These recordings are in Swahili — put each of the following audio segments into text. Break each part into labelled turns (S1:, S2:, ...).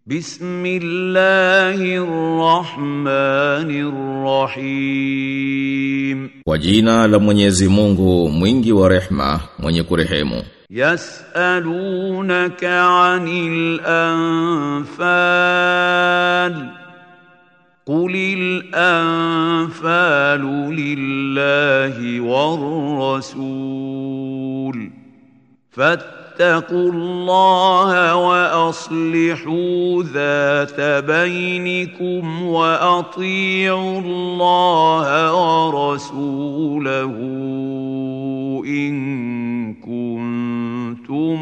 S1: بسم الله الرحمن الرحيم
S2: Kwa jina la Mwenyezi Mungu mwingi wa rehma mwenye kurehemu
S1: يسألونك عن الأنفال قل الأنفال لله والرسول فاتقوا الله وأصلحوا ذات بينكم وأطيعوا الله ورسوله إن كنتم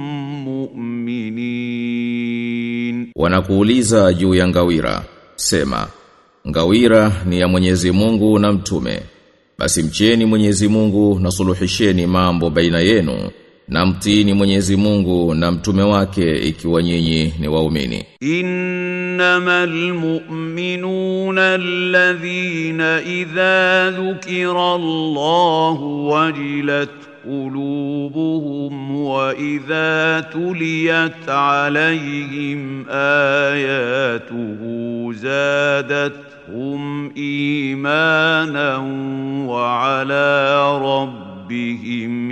S1: مؤمنين
S2: Wanakuuliza juu ya ngawira Sema Ngawira ni ya Mwenyezi Mungu na mtume Basi mcheni Mwenyezi Mungu na suluhisheni mambo baina yenu na mtini Mwenyezi Mungu na mtume wake ikiwa nyinyi ni waumini
S1: إنما المؤمنون الذين إذا ذكر الله وجلت قلوبهم وإذا تليت عليهم آياته زادتهم إيمانا وعلى ربهم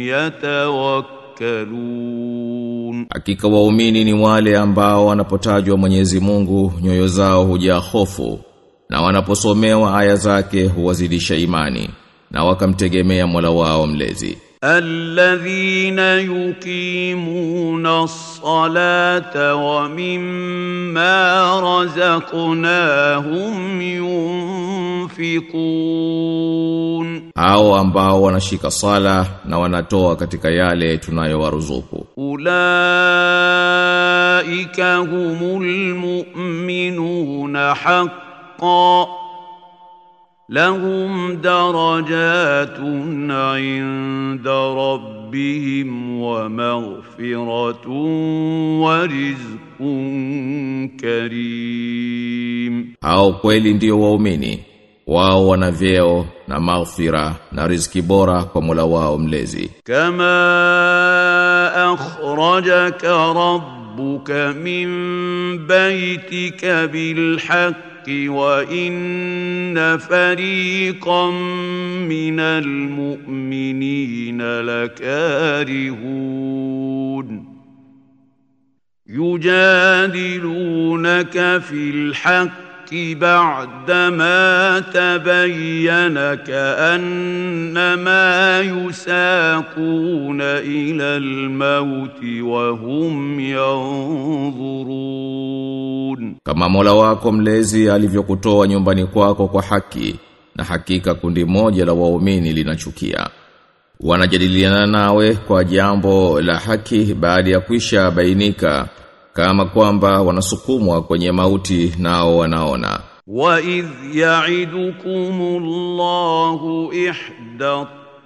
S1: يتوكلون
S2: Hakika waumini ni wale ambao wanapotajwa Mwenyezi Mungu nyoyo zao hujaa hofu na wanaposomewa aya zake huwazidisha imani na wakamtegemea Mola wao mlezi
S1: الذين يقيمون الصلاة ومما رزقناهم ينفقون
S2: hao ambao wanashika sala na wanatoa katika yale tunayowaruzuku
S1: أولئك هم المؤمنون حقا لهم درجات عند ربهم ومغفرة ورزق كريم
S2: hao kweli ndio waumini wao wana vyeo na maghfira na riziki bora kwa Mola wao mlezi
S1: كما أخرجك ربك من بيتك بالحق وإن فريقا من المؤمنين لكارهون يجادلونك في الحق بعدما تبين كأنما يساقون إلى الموت وهم ينظرون
S2: kama Mola wako mlezi alivyokutoa nyumbani kwako kwa haki na hakika kundi moja la waumini linachukia wanajadiliana nawe kwa jambo la haki baada ya kwisha bainika kama kwamba wanasukumwa kwenye mauti nao wanaona
S1: وإذ يعدكم الله إحدى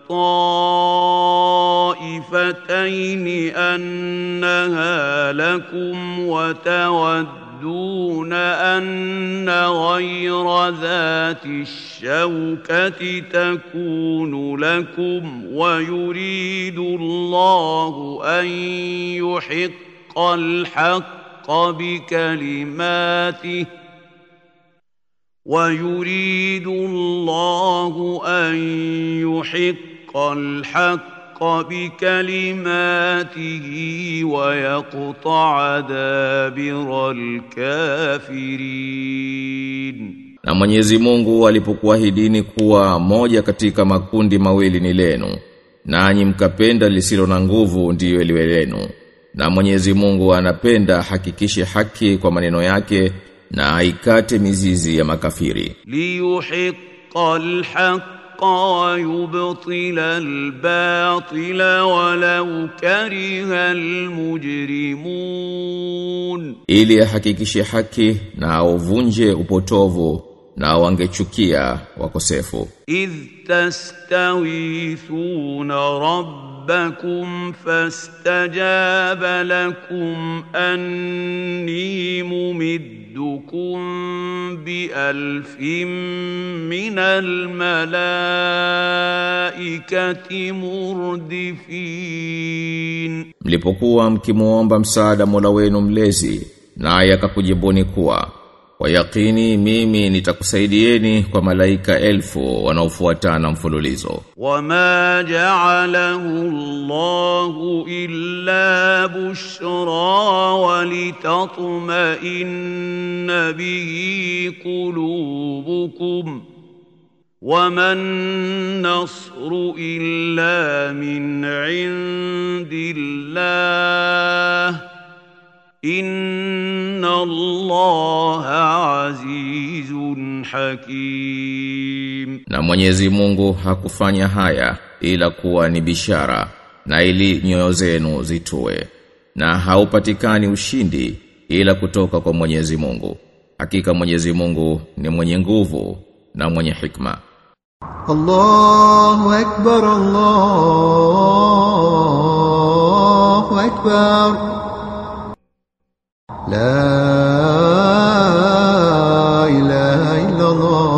S1: الطائفتين أنها لكم وتودون أن غير ذات الشوكة تكون لكم ويريد الله أن يحق الحق بكلماته ويريد الله أن يحق الحق بكلماته ويقطع دابر الكافرين
S2: Na Mwenyezi Mungu alipokuahidini kuwa moja katika makundi mawili ni lenu, nanyi mkapenda lisilo na nguvu ndiyo liwe lenu. Na Mwenyezi Mungu anapenda hakikishe haki kwa maneno yake na aikate mizizi ya makafiri.
S1: ليحق الحق ويبطل الباطل ولو كره المجرمون
S2: Ili ahakikishe haki na auvunje upotovu na wangechukia wakosefu.
S1: إذ تستغيثون ربكم فاستجاب لكم أني ممدكم بألف من الملائكة مردفين
S2: Mlipokuwa mkimuomba msaada Mola wenu mlezi, naye akakujibuni kuwa kwa yakini mimi nitakusaidieni kwa malaika elfu wanaofuatana mfululizo
S1: وما جعله الله إلا بشرى ولتطمئن به قلوبكم وما النصر إلا من عند الله إن الله عزيز حكيم
S2: na Mwenyezi Mungu hakufanya haya ila kuwa ni bishara na ili nyoyo zenu zitue na haupatikani ushindi ila kutoka kwa Mwenyezi Mungu hakika Mwenyezi Mungu ni mwenye nguvu na mwenye hikma
S3: الله أكبر الله أكبر لا إله إلا الله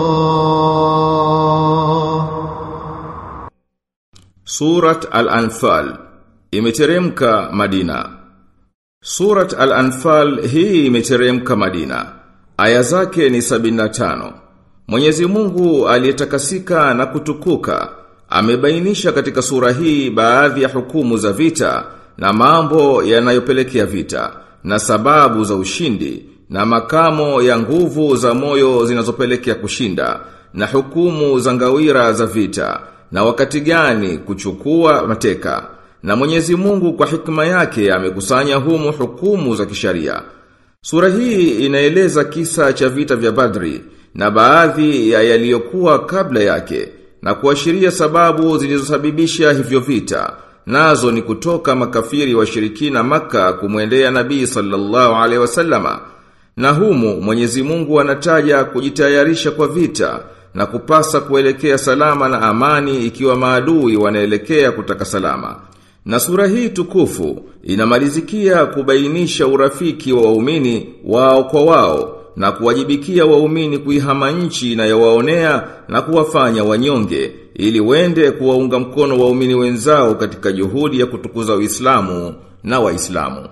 S2: Surat Al-Anfal imeteremka Madina. Surat Al-Anfal hii imeteremka Madina. Aya zake ni 75. Mwenyezi Mungu aliyetakasika na kutukuka amebainisha katika sura hii baadhi ya hukumu za vita na mambo yanayopelekea vita na sababu za ushindi na makamo ya nguvu za moyo zinazopelekea kushinda na hukumu za ngawira za vita na wakati gani kuchukua mateka na Mwenyezi Mungu kwa hikma yake amekusanya humu hukumu za kisharia Sura hii inaeleza kisa cha vita vya Badri na baadhi ya yaliyokuwa kabla yake na kuashiria sababu zilizosababisha hivyo vita nazo ni kutoka makafiri washirikina maka kumwendea Nabii sallallahu alaihi wasallama na humu Mwenyezi Mungu anataja kujitayarisha kwa vita na kupasa kuelekea salama na amani ikiwa maadui wanaelekea kutaka salama. Na sura hii tukufu inamalizikia kubainisha urafiki wa waumini wao kwa wao na kuwajibikia waumini kuihama nchi inayowaonea na kuwafanya wanyonge ili wende kuwaunga mkono waumini wenzao katika juhudi ya kutukuza Uislamu na Waislamu.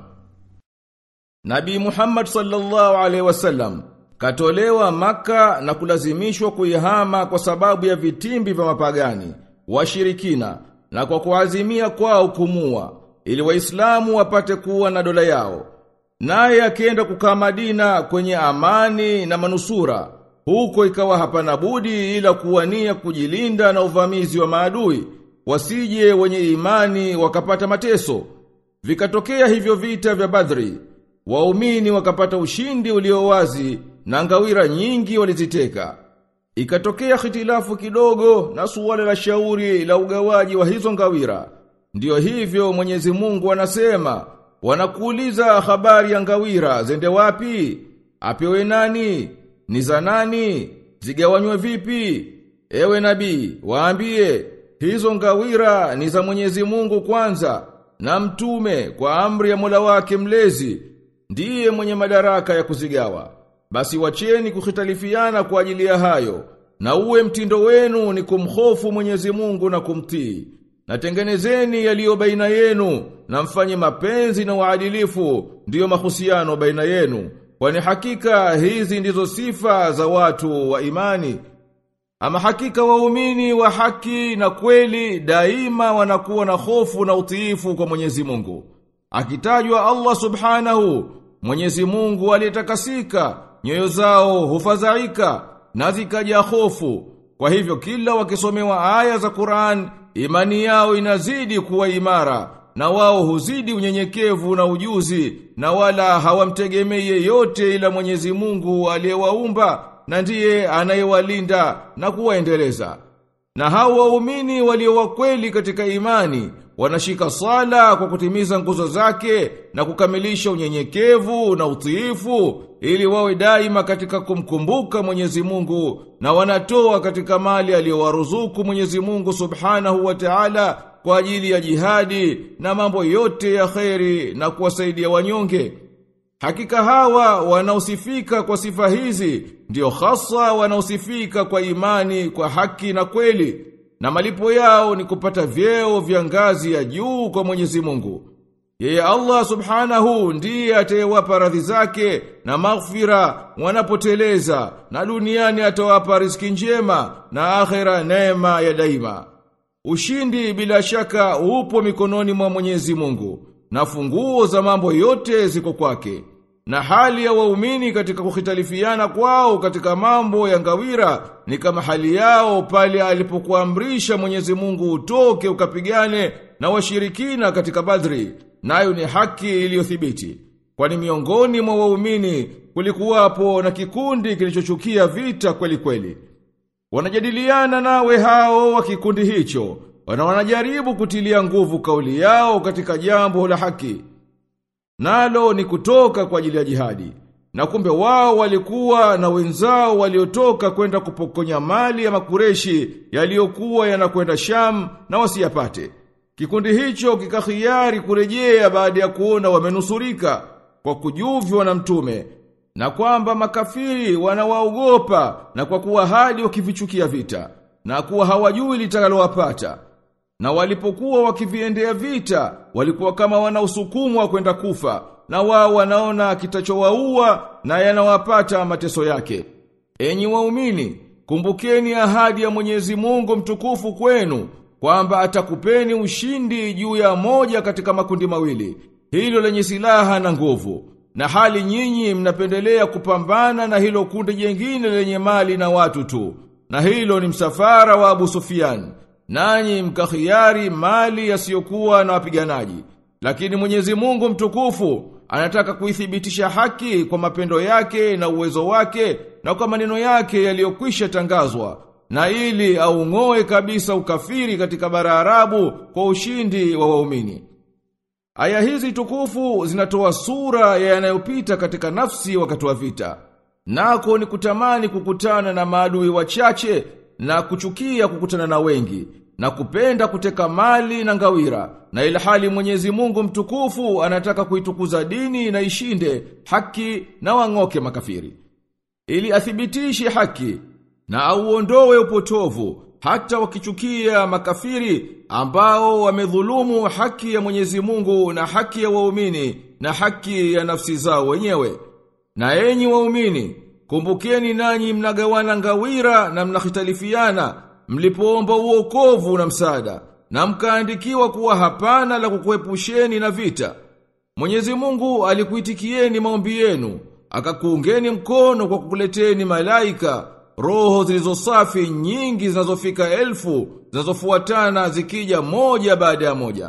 S2: Nabii Muhammad sallallahu alaihi wasallam katolewa maka na kulazimishwa kuihama kwa sababu ya vitimbi vya mapagani, washirikina na kwa kuazimia kwao kumua ili waislamu wapate kuwa na dola yao. Naye akienda kukaa Madina kwenye amani na manusura, huko ikawa hapana budi ila kuwania kujilinda na uvamizi wa maadui, wasije wenye imani wakapata mateso. Vikatokea hivyo vita vya Badri, waumini wakapata ushindi ulio wazi na ngawira nyingi waliziteka. Ikatokea hitilafu kidogo na suala la shauri la ugawaji wa hizo ngawira. Ndiyo hivyo Mwenyezi Mungu anasema, wanakuuliza habari ya ngawira zende wapi? Apewe nani? Ni za nani? Zigawanywe vipi? Ewe nabii, waambie, hizo ngawira ni za Mwenyezi Mungu kwanza, na mtume kwa amri ya Mola wake mlezi, ndiye mwenye madaraka ya kuzigawa. Basi wacheni kukhitalifiana kwa ajili ya hayo, na uwe mtindo wenu ni kumhofu Mwenyezi Mungu na kumtii. Na tengenezeni yaliyo baina yenu, na mfanye mapenzi na uadilifu, ndiyo mahusiano baina yenu. Kwani hakika hizi ndizo sifa za watu wa imani. Ama hakika waumini wa haki na kweli daima wanakuwa na hofu na utiifu kwa Mwenyezi Mungu. Akitajwa Allah Subhanahu, Mwenyezi Mungu aliyetakasika, nyoyo zao hufadhaika na zikaja hofu. Kwa hivyo kila wakisomewa aya za Qur'an, imani yao inazidi kuwa imara na wao huzidi unyenyekevu na ujuzi na wala hawamtegemei yeyote ila Mwenyezi Mungu aliyewaumba na ndiye anayewalinda na kuwaendeleza. Na hao waumini walio wakweli katika imani wanashika sala kwa kutimiza nguzo zake na kukamilisha unyenyekevu na utiifu ili wawe daima katika kumkumbuka Mwenyezi Mungu na wanatoa katika mali aliyowaruzuku Mwenyezi Mungu Subhanahu wa Ta'ala kwa ajili ya jihadi na mambo yote ya kheri na kuwasaidia wanyonge. Hakika hawa wanaosifika kwa sifa hizi ndio hasa wanaosifika kwa imani kwa haki na kweli na malipo yao ni kupata vyeo vya ngazi ya juu kwa Mwenyezi Mungu.
S4: Yeye Allah subhanahu ndiye atayewapa radhi zake na maghfira wanapoteleza na duniani atawapa riziki njema na akhera neema ya daima. Ushindi bila shaka upo mikononi mwa Mwenyezi Mungu na funguo za mambo yote ziko kwake. Na hali ya waumini katika kukhitalifiana kwao katika mambo ya ngawira ni kama hali yao pale alipokuamrisha Mwenyezi Mungu utoke ukapigane na washirikina katika Badri, nayo ni haki iliyothibiti. Kwani miongoni mwa waumini kulikuwapo na kikundi kilichochukia vita kweli kweli. Wanajadiliana nawe hao wa kikundi hicho, wana wanajaribu kutilia nguvu kauli yao katika jambo la haki. Nalo ni kutoka kwa ajili ya jihadi. Na kumbe wao walikuwa na wenzao waliotoka kwenda kupokonya mali ya makureshi yaliyokuwa yanakwenda Sham na wasiyapate. Kikundi hicho kikahiari kurejea baada ya kuona wamenusurika kwa kujuviwa na mtume na kwamba makafiri wanawaogopa na kwa kuwa hadi wakivichukia vita na kuwa hawajui litakalowapata. Na walipokuwa wakiviendea vita, walikuwa kama wanaosukumwa kwenda kufa, na wao wanaona kitachowaua na yanawapata mateso yake. Enyi waumini, kumbukeni ahadi ya Mwenyezi Mungu mtukufu kwenu, kwamba atakupeni ushindi juu ya moja katika makundi mawili, hilo lenye silaha na nguvu. Na hali nyinyi mnapendelea kupambana na hilo kundi jengine lenye mali na watu tu. Na hilo ni msafara wa Abu Sufyan nanyi mkahiari mali yasiyokuwa na wapiganaji. Lakini Mwenyezi Mungu mtukufu anataka kuithibitisha haki kwa mapendo yake na uwezo wake na kwa maneno yake yaliyokwisha tangazwa na ili aung'oe kabisa ukafiri katika bara Arabu kwa ushindi wa waumini. Aya hizi tukufu zinatoa sura ya yanayopita katika nafsi wakati wa vita. Nako ni kutamani kukutana na maadui wachache na kuchukia kukutana na wengi na kupenda kuteka mali na ngawira na ilhali Mwenyezi Mungu mtukufu anataka kuitukuza dini na ishinde haki na wang'oke makafiri ili athibitishe haki na auondoe upotovu hata wakichukia makafiri ambao wamedhulumu haki ya Mwenyezi Mungu na haki ya waumini na haki ya nafsi zao wenyewe na enyi waumini Kumbukeni nanyi mnagawana ngawira na mnahitalifiana, mlipoomba uokovu na msaada, na mkaandikiwa kuwa hapana la kukuepusheni na vita. Mwenyezi Mungu alikuitikieni maombi yenu, akakuungeni mkono kwa kukuleteni malaika, roho zilizosafi nyingi zinazofika elfu, zinazofuatana zikija moja baada ya moja.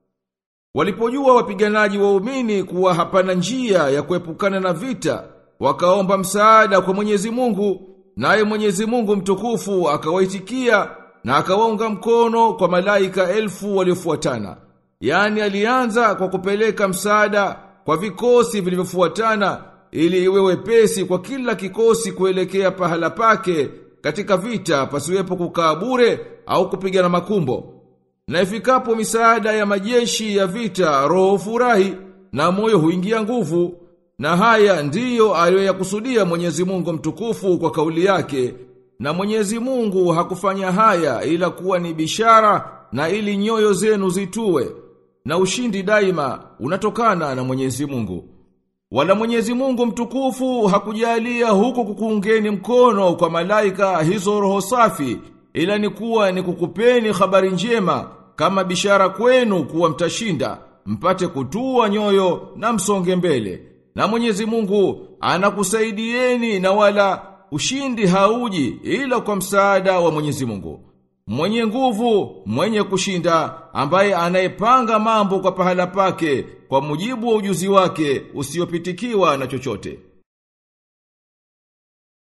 S4: Walipojua wapiganaji waumini kuwa hapana njia ya kuepukana na vita, wakaomba msaada kwa Mwenyezi Mungu, naye Mwenyezi Mungu mtukufu akawaitikia na akawaunga mkono kwa malaika elfu waliofuatana. Yaani alianza kwa kupeleka msaada kwa vikosi vilivyofuatana ili iwe wepesi kwa kila kikosi kuelekea pahala pake katika vita pasiwepo kukaa bure au kupigana makumbo. Na ifikapo misaada ya majeshi ya vita roho furahi na moyo huingia nguvu na haya ndiyo aliyoyakusudia Mwenyezi Mungu mtukufu kwa kauli yake na Mwenyezi Mungu hakufanya haya ila kuwa ni bishara na ili nyoyo zenu zitue na ushindi daima unatokana na Mwenyezi Mungu wala Mwenyezi Mungu mtukufu hakujalia huku kukuungeni mkono kwa malaika hizo roho safi ila ni kuwa ni kukupeni habari njema kama bishara kwenu kuwa mtashinda mpate kutua nyoyo na msonge mbele na Mwenyezi Mungu anakusaidieni na wala ushindi hauji ila kwa msaada wa Mwenyezi Mungu. Mwenye nguvu, mwenye kushinda, ambaye anayepanga mambo kwa pahala pake kwa mujibu wa ujuzi wake usiopitikiwa na chochote.